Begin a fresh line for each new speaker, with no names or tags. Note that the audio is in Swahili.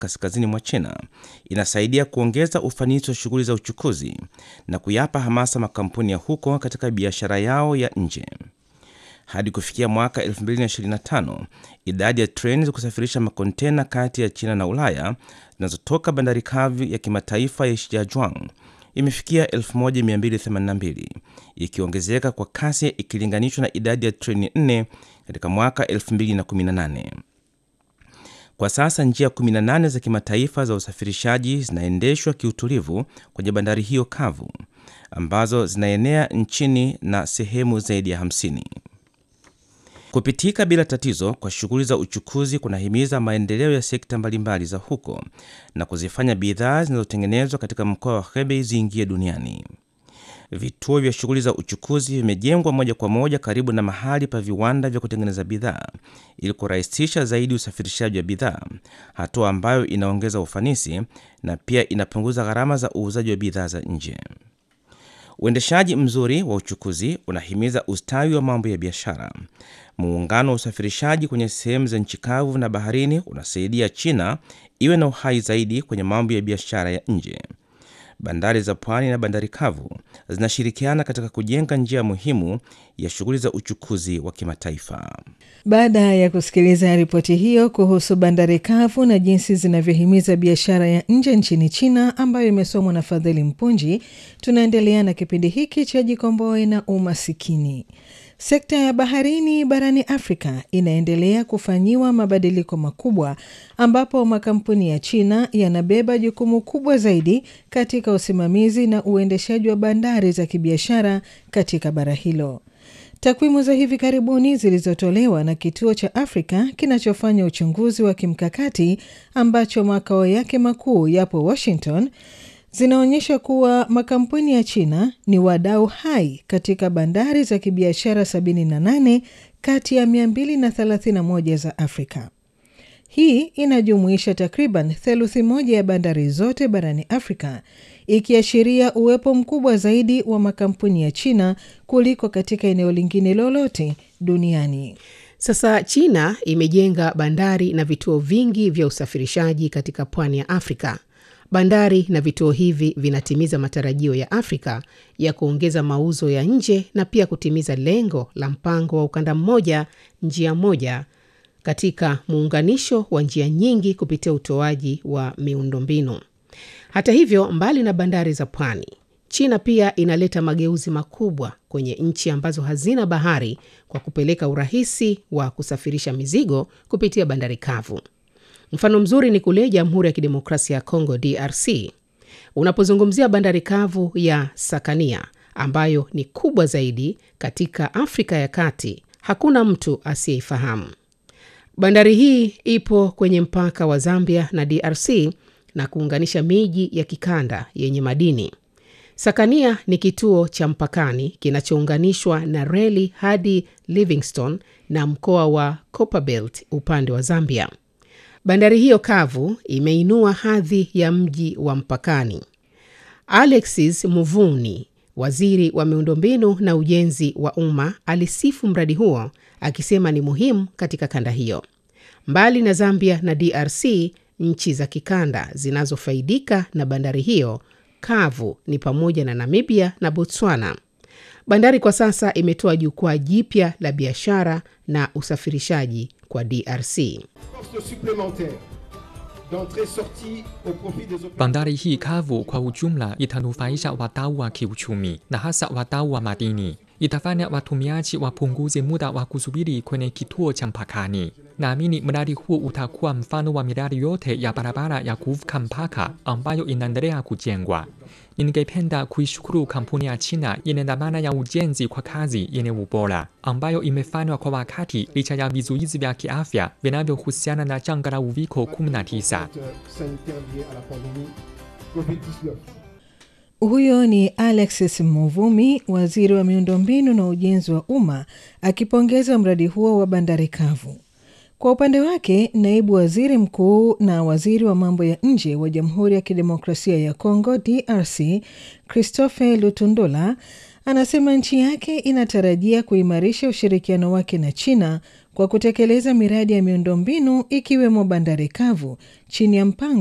kaskazini mwa China inasaidia kuongeza ufanisi wa shughuli za uchukuzi na kuyapa hamasa makampuni ya huko katika biashara yao ya nje. Hadi kufikia mwaka 2025 idadi ya treni za kusafirisha makontena kati ya China na Ulaya zinazotoka bandari kavu ya kimataifa ya Shijiazhuang imefikia 1282 ikiongezeka kwa kasi ikilinganishwa na idadi ya treni 4 katika mwaka 2018. Kwa sasa njia 18 za kimataifa za usafirishaji zinaendeshwa kiutulivu kwenye bandari hiyo kavu ambazo zinaenea nchini na sehemu zaidi ya 50. Kupitika bila tatizo kwa shughuli za uchukuzi kunahimiza maendeleo ya sekta mbalimbali za huko na kuzifanya bidhaa zinazotengenezwa katika mkoa wa Hebei ziingie duniani. Vituo vya shughuli za uchukuzi vimejengwa moja kwa moja karibu na mahali pa viwanda vya kutengeneza bidhaa ili kurahisisha zaidi usafirishaji wa bidhaa, hatua ambayo inaongeza ufanisi na pia inapunguza gharama za uuzaji wa bidhaa za nje. Uendeshaji mzuri wa uchukuzi unahimiza ustawi wa mambo ya biashara. Muungano wa usafirishaji kwenye sehemu za nchi kavu na baharini unasaidia China iwe na uhai zaidi kwenye mambo ya biashara ya nje. Bandari za pwani na bandari kavu zinashirikiana katika kujenga njia muhimu ya shughuli za uchukuzi wa kimataifa.
Baada ya kusikiliza ripoti hiyo kuhusu bandari kavu na jinsi zinavyohimiza biashara ya nje nchini China, ambayo imesomwa na Fadhili Mpunji, tunaendelea na kipindi hiki cha Jikomboe na Umasikini. Sekta ya baharini barani Afrika inaendelea kufanyiwa mabadiliko makubwa, ambapo makampuni ya China yanabeba jukumu kubwa zaidi katika usimamizi na uendeshaji wa bandari za kibiashara katika bara hilo. Takwimu za hivi karibuni zilizotolewa na kituo cha Afrika kinachofanya uchunguzi wa kimkakati ambacho makao yake makuu yapo Washington zinaonyesha kuwa makampuni ya China ni wadau hai katika bandari za kibiashara 78 kati ya 231 za Afrika. Hii inajumuisha takriban theluthi moja ya bandari zote barani Afrika, ikiashiria uwepo mkubwa zaidi wa makampuni ya China kuliko katika eneo lingine lolote duniani.
Sasa China imejenga bandari na vituo vingi vya usafirishaji katika pwani ya Afrika. Bandari na vituo hivi vinatimiza matarajio ya Afrika ya kuongeza mauzo ya nje na pia kutimiza lengo la mpango wa ukanda mmoja njia moja katika muunganisho wa njia nyingi kupitia utoaji wa miundombinu. Hata hivyo, mbali na bandari za pwani, China pia inaleta mageuzi makubwa kwenye nchi ambazo hazina bahari kwa kupeleka urahisi wa kusafirisha mizigo kupitia bandari kavu. Mfano mzuri ni kule Jamhuri ya Kidemokrasia ya Kongo, DRC. Unapozungumzia bandari kavu ya Sakania ambayo ni kubwa zaidi katika Afrika ya Kati, hakuna mtu asiyeifahamu. Bandari hii ipo kwenye mpaka wa Zambia na DRC na kuunganisha miji ya kikanda yenye madini. Sakania ni kituo cha mpakani kinachounganishwa na reli hadi Livingstone na mkoa wa Copperbelt upande wa Zambia. Bandari hiyo kavu imeinua hadhi ya mji wa mpakani. Alexis Muvuni, waziri wa miundombinu na ujenzi wa umma, alisifu mradi huo akisema ni muhimu katika kanda hiyo. Mbali na Zambia na DRC, nchi za kikanda zinazofaidika na bandari hiyo kavu ni pamoja na Namibia na Botswana. Bandari kwa sasa imetoa jukwaa jipya la biashara na usafirishaji kwa DRC.
Bandari hii kavu kwa ujumla itanufaisha wadau wa kiuchumi na hasa wadau wa madini. Itafanya watumiaji wapunguze muda wa kusubiri kwenye kituo cha mpakani. Naamini mradi huu utakuwa mfano wa miradi yote ya barabara ya kuvuka mpaka ambayo inaendelea kujengwa. Ningependa kuishukuru kampuni ya China yenye dhamana ya ujenzi kwa kazi yenye ubora ambayo imefanywa kwa wakati licha ya vizuizi vya kiafya vinavyohusiana na janga la uviko 19.
Huyo ni Alexis Muvumi, waziri wa miundombinu na ujenzi wa umma, akipongeza mradi huo wa bandari kavu. Kwa upande wake, naibu waziri mkuu na waziri wa mambo ya nje wa Jamhuri ya Kidemokrasia ya Kongo DRC, Christophe Lutundula, anasema nchi yake inatarajia kuimarisha ushirikiano wake na China kwa kutekeleza miradi ya miundombinu ikiwemo bandari kavu chini ya mpango